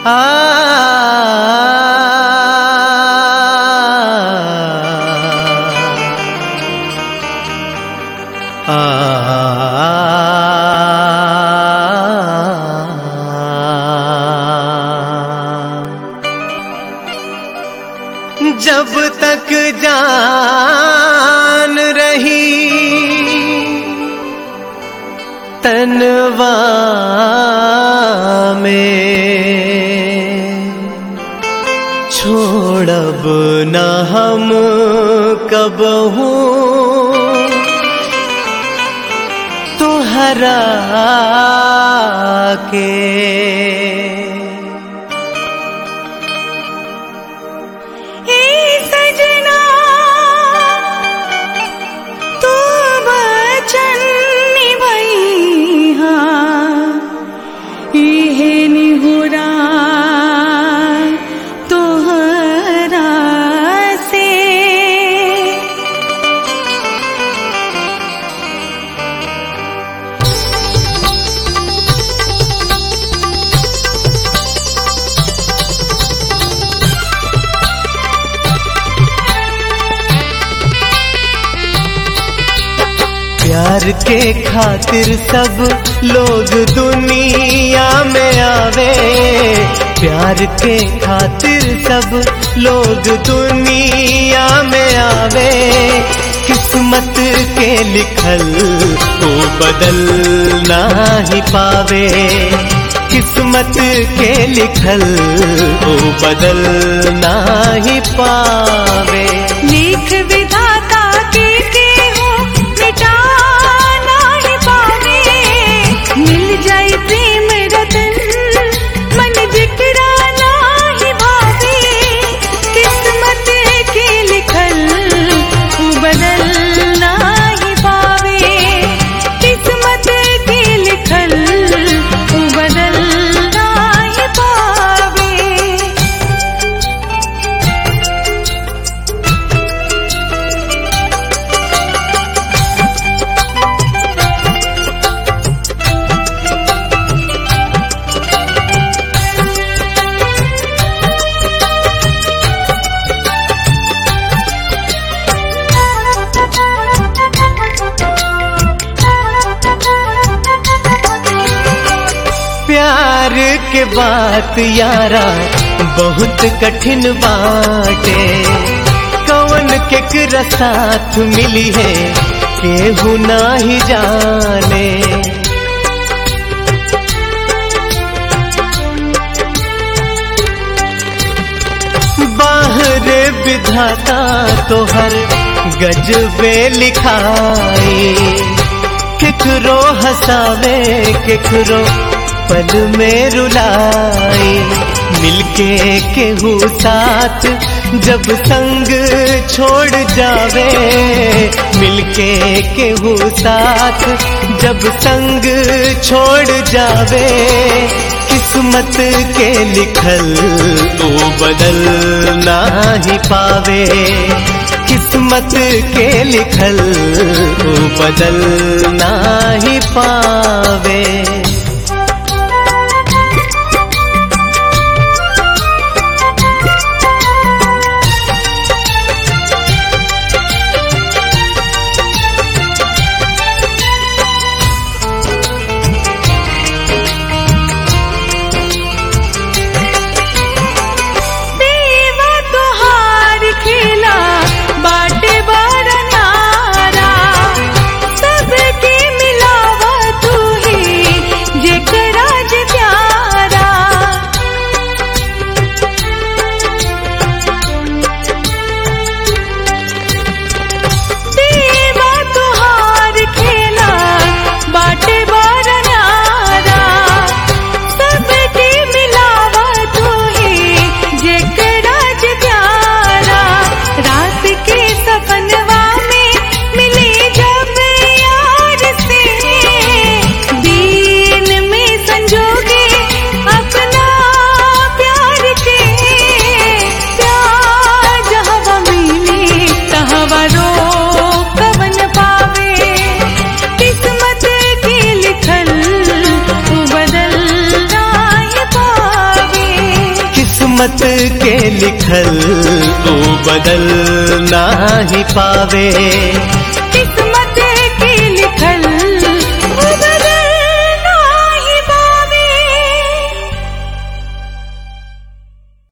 जब तक जान रही तनवा में छोड़ब न हम कब तुहरा के हे सजना तू वचन निभैहा इहे निहुरा तोहरा से प्यार के खातिर सब लोग दुनिया में आवे प्यार के खातिर सब लोग दुनिया में आवे किस्मत के लिखल वो बदल ना ही पावे किस्मत के लिखल वो बदल ना ही पावे लेख विधाता के के हो मिटा नहीं पावे मिल जाए प्रेम रतन मन जिकरा नहीं भावे किस्मत के लिखल वो बदल नहीं पावे किस्मत के लिखल वो बदल नहीं पावे प्यार के बात यारा बहुत कठिन बाटे कवन के साथ मिली है केहू ना ही जाने बाहर विधाता तोहर गजबे लिखाई केकरो हसावे केकरो पल में रुलाई मिलके केहू साथ जब संग छोड़ जावे मिलके केहू साथ जब संग छोड़ जावे किस्मत के लिखल वो बदल ना ही पावे किस्मत के लिखल वो बदल ना ही पावे देवा तोहार खेला बाटे बड़ा नारा सबके मिलावा तू ही किस्मत के लिखल वो बदल ना ही पावे